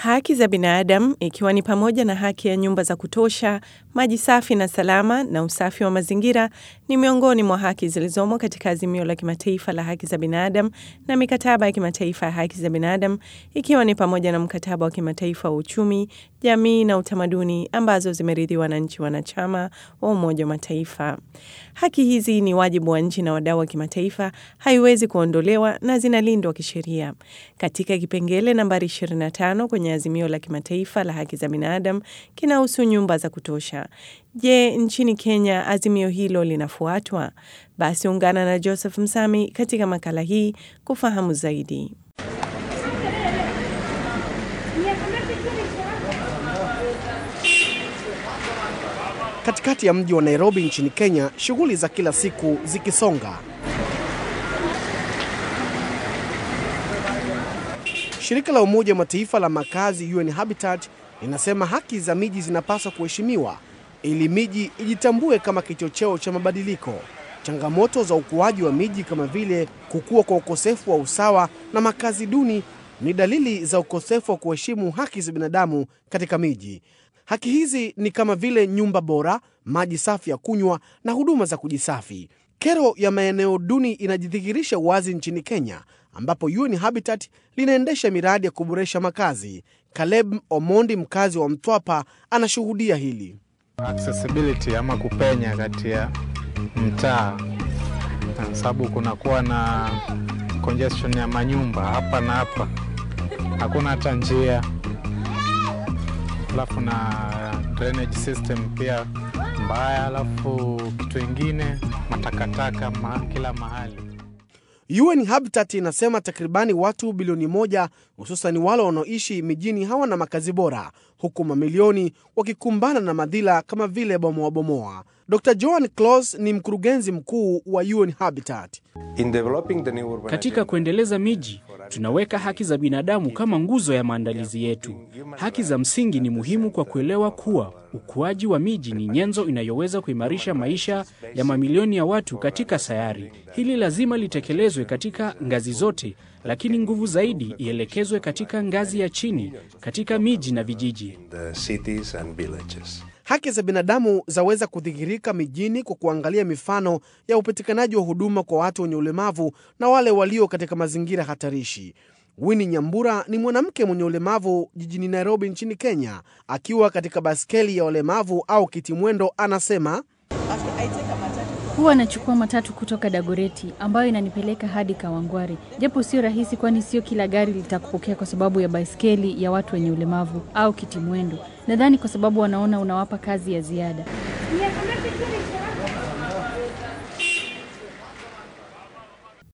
Haki za binadamu ikiwa ni pamoja na haki ya nyumba za kutosha, maji safi na salama na usafi wa mazingira ni miongoni mwa haki zilizomo katika azimio la kimataifa la haki za binadamu na mikataba ya kimataifa ya haki za binadamu ikiwa ni pamoja na mkataba wa kimataifa wa uchumi, jamii na utamaduni ambazo zimeridhiwa na nchi wanachama wa Umoja wa Mataifa. Haki hizi ni wajibu wa nchi na wadau wa kimataifa, haiwezi kuondolewa na zinalindwa kisheria. Katika kipengele nambari 25 kwenye azimio la kimataifa la haki za binadamu kinahusu nyumba za kutosha. Je, nchini Kenya azimio hilo linafuatwa? Basi ungana na Joseph Msami katika makala hii kufahamu zaidi. Katikati ya mji wa Nairobi nchini Kenya, shughuli za kila siku zikisonga. Shirika la Umoja wa Mataifa la makazi UN Habitat linasema haki za miji zinapaswa kuheshimiwa ili miji ijitambue kama kichocheo cha mabadiliko. Changamoto za ukuaji wa miji kama vile kukua kwa ukosefu wa usawa na makazi duni ni dalili za ukosefu wa kuheshimu haki za binadamu katika miji. Haki hizi ni kama vile nyumba bora, maji safi ya kunywa na huduma za kujisafi. Kero ya maeneo duni inajidhihirisha wazi nchini Kenya, ambapo UN Habitat linaendesha miradi ya kuboresha makazi. Caleb Omondi, mkazi wa Mtwapa, anashuhudia hili. accessibility ama kupenya kati ya mtaa, kwa sababu kunakuwa na congestion ya manyumba hapa na hapa, hakuna hata njia, alafu na drainage system pia mbaya, alafu kitu ingine matakataka ma, kila mahali. UN Habitat inasema takribani watu bilioni moja hususan wale wanaoishi mijini hawana makazi bora, huku mamilioni wakikumbana na madhila kama vile bomoabomoa. Dr Joan Close ni mkurugenzi mkuu wa UN Habitat. In developing the new urban Katika agenda, kuendeleza miji, tunaweka haki za binadamu kama nguzo ya maandalizi yetu. Haki za msingi ni muhimu kwa kuelewa kuwa ukuaji wa miji ni nyenzo inayoweza kuimarisha maisha ya mamilioni ya watu katika sayari. Hili lazima litekelezwe katika ngazi zote, lakini nguvu zaidi ielekezwe katika ngazi ya chini, katika miji na vijiji. the cities and villages. Haki za binadamu zaweza kudhihirika mijini kwa kuangalia mifano ya upatikanaji wa huduma kwa watu wenye ulemavu na wale walio katika mazingira hatarishi. Winnie Nyambura ni mwanamke mwenye ulemavu jijini Nairobi nchini Kenya. Akiwa katika baskeli ya walemavu au kitimwendo, anasema Huwa nachukua matatu kutoka Dagoreti ambayo inanipeleka hadi Kawangware, japo sio rahisi, kwani sio kila gari litakupokea kwa sababu ya baiskeli ya watu wenye ulemavu au kitimwendo. Nadhani kwa sababu wanaona unawapa kazi ya ziada.